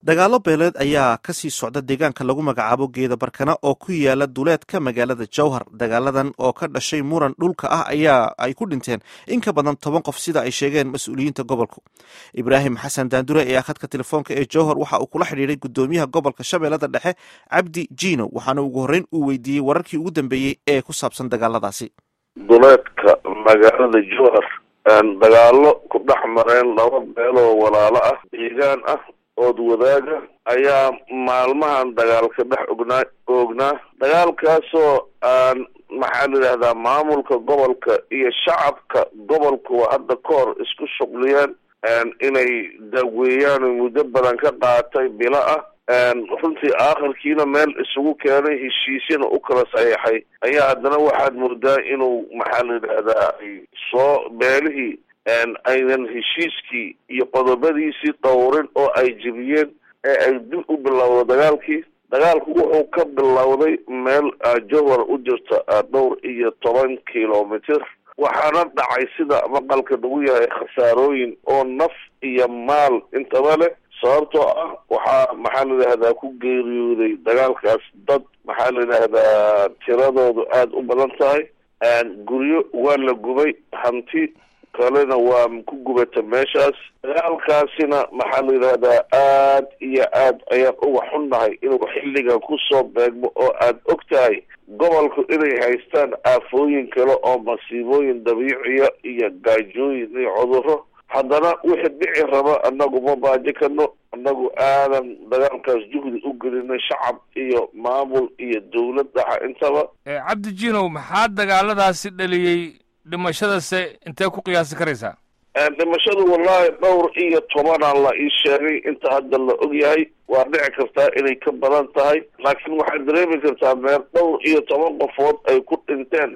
dagaalo beeleed ayaa kasii socda deegaanka lagu magacaabo geeda barkana oo ku yaala duleedka magaalada jowhar dagaaladan oo ka dhashay muran dhulka ah ayaa ay ku dhinteen in ka badan toban qof sida ay sheegeen mas-uuliyiinta gobolku ibraahim xasan daandure ee akhadka telefoonka ee jowhar waxa uu kula xidhiiray gudoomiyaha gobolka shabeellada dhexe cabdi jiino waxaana ugu horreyn uu weydiiyey wararkii ugu dambeeyey ee ku saabsan dagaaladaasi duleedka magaalada jowhar dagaalo ku dhex mareen laba beeloo walaalo ah deegaan ah ood wadaaga ayaa maalmahan dagaalka dhex ognaa oognaa dagaalkaasoo aan maxaa la yidhahdaa maamulka gobolka iyo shacabka gobolkuwa hadda ka hor isku shuqliyeen inay daaweeyaan muddo badan ka qaatay bilo ah runtii aakhirkiina meel isugu keenay heshiisyana u kala saxiixay ayaa haddana waxaad moodaa inuu maxaa la yidhahdaa ay soo beelihii aynan heshiiskii iyo qodobadiisii dhowrin oo ay jebiyeen ee ay dib u bilowda dagaalkii dagaalku wuxuu ka bilowday meel jowhar u jirta dhowr iyo toban kilomitr waxaana dhacay sida maqalka lagu yahay khasaarooyin oo naf iyo maal intaba leh sababtoo ah waxaa maxaa la yidhahdaa ku geeriyooday dagaalkaas dad maxaa la yidhahdaa tiradoodu aada u badan tahay guryo waa la gubay hanti kalena waa ku gubata meeshaas dagaalkaasina maxaa la yidhahdaa aad iyo aad ayaan uga xunnahay inuu xilligan kusoo beegmo oo aad og tahay gobolku inay haystaan aafooyin kale oo masiibooyin dabiiciya iyo gaajooyin iyo cudurro haddana wixii dhici raba annagu ma baaji karno annagu aadan dagaalkaas juhdi u gelinay shacab iyo maamul iyo dawlad dhaxa intaba cabdi jinow maxaa dagaaladaasi dhaliyey dhimashadase intee ku qiyaasi karaysaa dhimashadu wallahi dhowr iyo tobanaa la ii sheegay inta hadda la og yahay waa dhici kartaa inay ka badan tahay laakiin waxaad dareemi kartaa meel dhowr iyo toban qofood ay ku dhinteen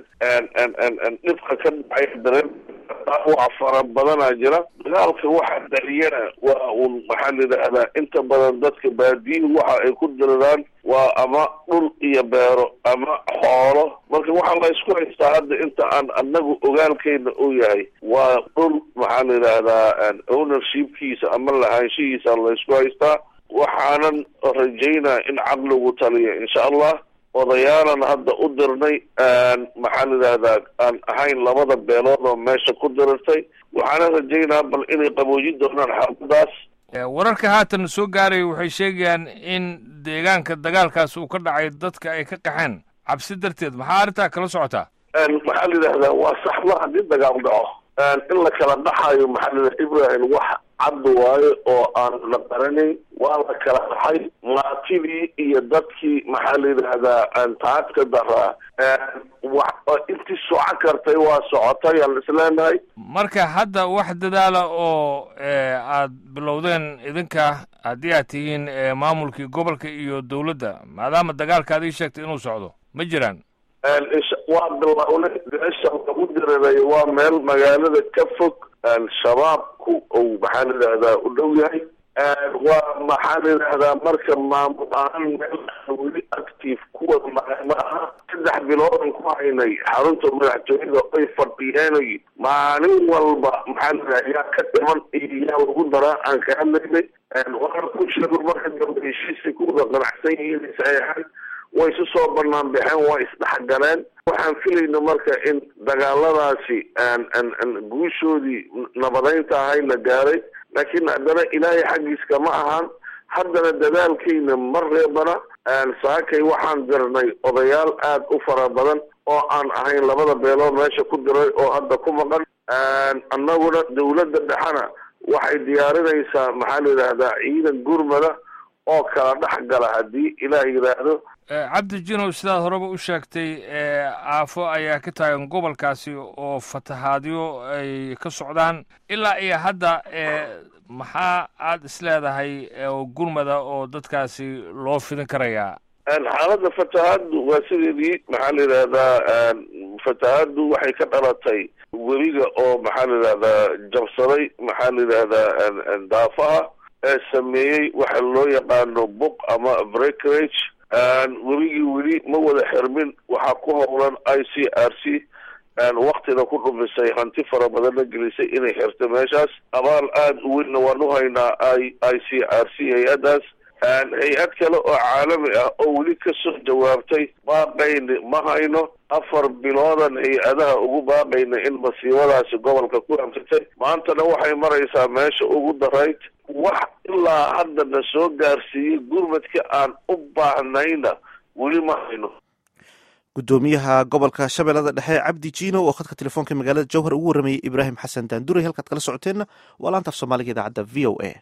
dhibka ka dhacay dareem dhaawac fara badanaa jira dagaalka waxa dhaliyana waa un maxaa la yidhahdaa inta badan dadka baadiyuhu waxa ay ku diriraan waa ama dhul iyo beero ama xoolo marka waxaa la isku haystaa hadda inta aan anagu ogaalkeyna uu yahay waa dhul maxaa la yidhahdaa ownershipkiisa ama lahaanshihiisa la isku haystaa waxaanan rajaynaa in caqligu taliya insha allah odayaalan hadda u dirnay maxaa la yidhahdaa aan ahayn labada beelood oo meesha ku dirirtay waxaana rajaynaa bal inay qaboojin doonaan xaaladaas wararka haatan soo gaaraya waxay sheegayaan in deegaanka dagaalkaas uu ka dhacay dadka ay ka qaxeen cabsi darteed maxaa arrintaa kala socotaa maxaa la yidhahdaa waa saxba haddii dagaal dhaco in la kala dhaxayo maxaa la yidhahda ibrahim wax cad waayo oo aan la qaranayn waa la kala dhaxay maatidii iyo dadkii maxaa la yidhahdaa taadka daraa intii soco kartay waa socotay aan isleenahay marka hadda wax dadaala oo aad bilowdeen idinka haddii aad tihiin maamulkii gobolka iyo dawladda maadaama dagaalka ad ii sheegtay inuu socdo ma jiraan waa bilownay meesha lagu diriray waa meel magaalada ka fog shabaabku uu maxaa la yidhahdaa u dhow yahay waa maxaa la yidhahdaa marka maamul ahaan meel weli active kuwa ma aha saddex biloodan ku haynay xarunta madaxtooyada ay fadhiyeenay maalin walba maxaa la yidhahda yaa ka dhiman iyo yaa lagu daraa aan ka hadlaynay waxaan ku sheego marka dambe heshiisay ku wada qanacsan yihiin saxeexan way isu soo banaan baxeen waa isdhexgaleen waxaan filayna marka in dagaaladaasi guushoodii nabadeynta ahay la gaaray laakiin haddana ilaahay xaggiiska ma ahaan haddana dadaalkayna ma reebana saakay waxaan dirnay odayaal aad u fara badan oo aan ahayn labada beelood meesha ku diray oo hadda ku maqan annaguna dawladda dhexena waxay diyaarinaysaa maxaa la yidhahdaa ciidan gurmada oo kala dhex gala haddii ilaah yidhaahdo cabdi jinow sidaad horeba u sheegtay aafo ayaa ka taagan gobolkaasi oo fatahaadyo ay ka socdaan ilaa iyo hadda maxaa aada isleedahay oo gurmada oo dadkaasi loo fidin karayaa xaaladda fatahaaddu waa sideedii maxaa la yidhahdaa fatahaaddu waxay ka dhalatay webiga oo maxaa la yidhahdaa jabsaday maxaa la yidhahdaa daafaha ee sameeyey waxa loo yaqaano book ama breakerage webigii weli ma wada xirmin waxaa ku howlan i c r c waktina ku dhumisay hanti fara badan la gelisay inay xirto meeshaas abaal aada u weynna waan u haynaa i i c r c hay-addaas hay-ad kale oo caalami ah oo weli kasoo jawaabtay baaqayni ma hayno afar biloodan hay-adaha ugu baaqayna in masiibadaasi gobolka ku hamsatay maantana waxay maraysaa meesha ugu darayd wax ilaa haddana soo gaarsiiyey gurmadka aan u baahnayna weli ma hayno gudoomiyaha gobolka shabeellada dhexe cabdi jiino oo khadka telefoonka magaalada jowhar ugu warramayay ibraahim xasan daanduray halkaad kala socoteenna waa laanta af soomaaliga idaacadda v o a